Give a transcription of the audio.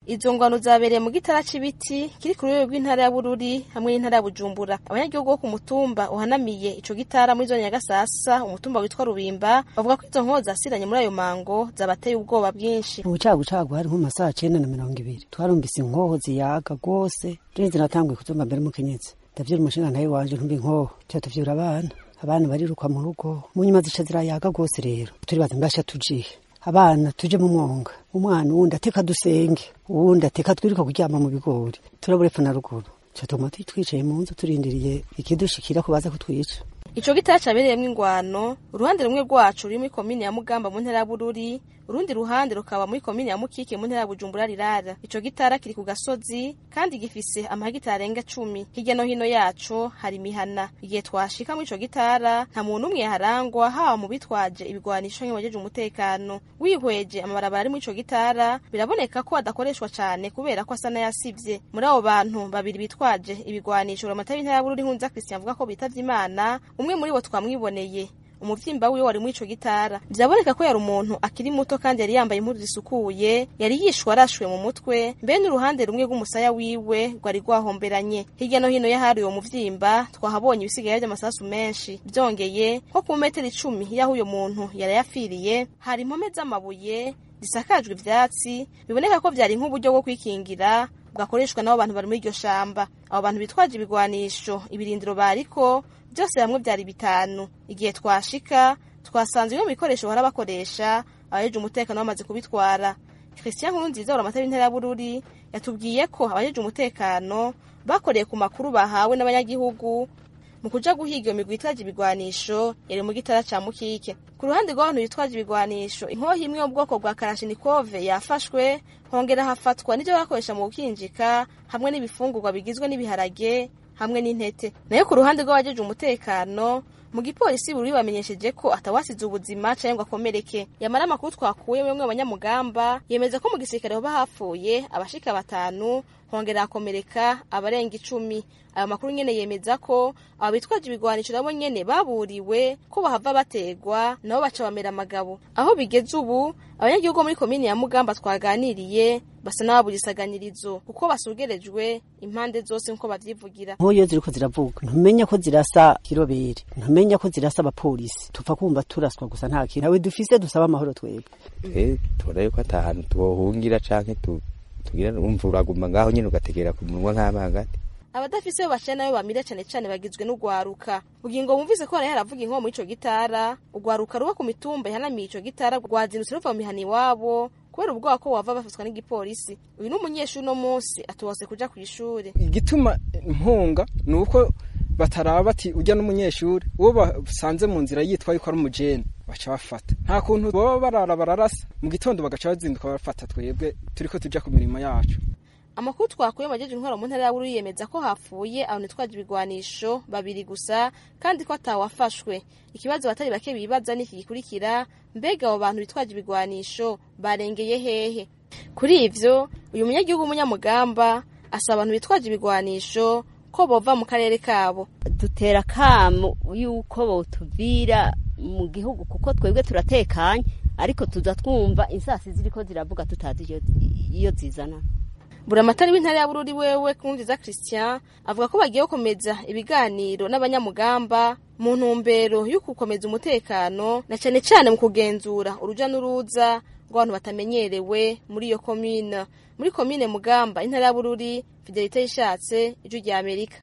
izo ngwano zabereye mu gitara c'ibiti kiri ku rwego rw'intara ya bururi hamwe n'intara ya bujumbura abanyagihugu bo ku mutumba uhanamiye ico gitara muri zone ya gasasa umutumba witwa rubimba bavuga ko izo nkoho zasiranye muri ayo mango zabateye ubwoba bwinshi ubucagucagu hari nko mu masaha cenda na mirongo ibiri twarumvise inkoho ziyaga rwose rero zinatanguye kuzumva mbere mukenyezi ndavyura umushinga ntawe wanje ntumva inkoho tuca tuvyura abana abana bariruka mu rugo mu nyuma zica zirayaga rwose rero turibaza mbasha tujihe abana tuje mu mwonga umwana uwundi ateka dusenge uwundi ateka twiruka kuryama mu bigori turabura epfo na ruguru catuma twicaye mu nzu turindiriye ikidushikira ko baza kutwica ico gitara cabereyemwo ingwano uruhande rumwe rwacu ruri muri komine ya mugamba mu ntara ya bururi urundi ruhande rukaba muri komine ya mukike mu ntara ya bujumbura rirara ico gitara kiri ku gasozi kandi gifise amahegitari arenga cumi hirya no hino yaco hari imihana igihe twashika muri ico gitara nta muntu umwe yaharangwa haba mu bitwaje ibigwanisho nk'ibajeje umutekano wihweje amabarabara ari muri ico gitara biraboneka ko adakoreshwa cane kubera ko asa n'ayasivye muri abo bantu babiri bitwaje ibigwanisho uramata w'intara ya bururi hunza christian avuga ko bitavye imana umwe muri bo twamwiboneye umuvyimba wiwe wari muri ico gitara vyaboneka ko yari umuntu akiri muto kandi yari yambaye impuzu zisukuye yari yishwe arashwe mu mutwe mbe n'uruhande rumwe rw'umusaya wiwe rwari rwahomberanye hirya no hino y'ahari uwo muvyimba twahabonye ibisigaye vy'amasasu menshi vyongeye nko ku metero icumi y'aho uyo muntu yari yafiriye hari impome z'amabuye zisakajwe ivyatsi biboneka ko vyari nk'uburyo bwo kwikingira bwakoreshwa n'abo bantu bari muri iryo shamba abo bantu bitwaje ibigwanisho ibirindiro bariko byose hamwe byari bitanu igihe twashika twasanze bimwe mu bikoresho bahora bakoresha abajeje umutekano bamaze kubitwara christian nkurunziza uramata w'intara ya bururi yatubwiye ko abajeje umutekano bakoreye ku makuru bahawe n'abanyagihugu mu kuja guhiga iyo migwi itwaje ibigwanisho yari mu gitara ca mukike ku ruhande rw'abantu bitwaje ibigwanisho inkoho imwe yo mu bwoko bwa karashinikove yafashwe hongera hafatwa n'ivyo bakoresha mu gukinjika hamwe n'ibifungurwa bigizwe n'ibiharage hamwe n'intete nayo ku ruhande rw'abajeje umutekano mu gipolisi buri bamenyesheje ko atawasize ubuzima canke ngo akomereke yamara amakuru twakuye bamwe abanyamugamba yemeza ko mu gisirikare hoba hapfuye abashika batanu hongera hakomereka abarenga icumi ayo makuru nyene yemeza ko abo bitwaje ibigwanisho nabo nyene baburiwe ko bahava bategwa nabo baca bamera amagabo aho bigeze ubu abanyagihugu muri komini ya mugamba twaganiriye basa n'ababugisaganirizo kuko basugerejwe impande zose nkuko bavyivugira nk'uyo ziriko ziravuga ntumenya ko zirasa kirobere ntumenya ko zirasa abapolisi tupfa kumva turaswa gusa nta kintu nawe dufise dusaba amahoro twebwe eh tubona yuko ata hantu twohungira canke tu tugira umva uraguma ngaho nyene ugategera ku munwa nk'amangati abadafise bo bacana nayo bamira cane cane bagizwe n'ugwaruka bugingo bumvise ko haraye haravuga inkomo muri ico gitara ugwaruka ruba ku mitumba ihanamiye ico gitara rwazindutse ruva mu mihana iwabo kubera ubwoba ko wava bafatwa n'igipolisi uyu ni umunyeshuri uno munsi atubose kuja kw'ishure igituma mpunga ni uko bataraba bati ujya n'umunyeshuri uwo basanze mu nzira yitwa yuko ari umujene baca bafata nta kuntu baba barara bararasa mu gitondo bagaca bazinduka bafata twebwe turiko tuja ku mirimo yacu amakuru twakuye majeje intwaro mu ntara ya Bururi yemeza ko hapfuye abantu twaje ibigwanisho babiri gusa kandi ko atawafashwe ikibazo batari bake bibaza niki gikurikira mbega abo bantu bitwaje ibigwanisho barengeye hehe kuri ivyo uyu munyagihugu w'umunyamugamba asaba abantu bitwaje ibigwanisho ko bova mu karere kabo dutera kamo yuko botuvira mu gihugu kuko twebwe turatekanye ariko tuza twumva insasi ziriko ziravuga tutazi iyo zizana buramatari w'intara ya bururi wewe kundiza christian avuga ko bagiye gukomeza ibiganiro n'abanyamugamba mu ntumbero yo gukomeza umutekano na cane cane mu kugenzura uruja n'uruza rw'abantu batamenyerewe muri iyo komine muri komine mugamba intara ya bururi fidelite yishatse ijwi rya amerika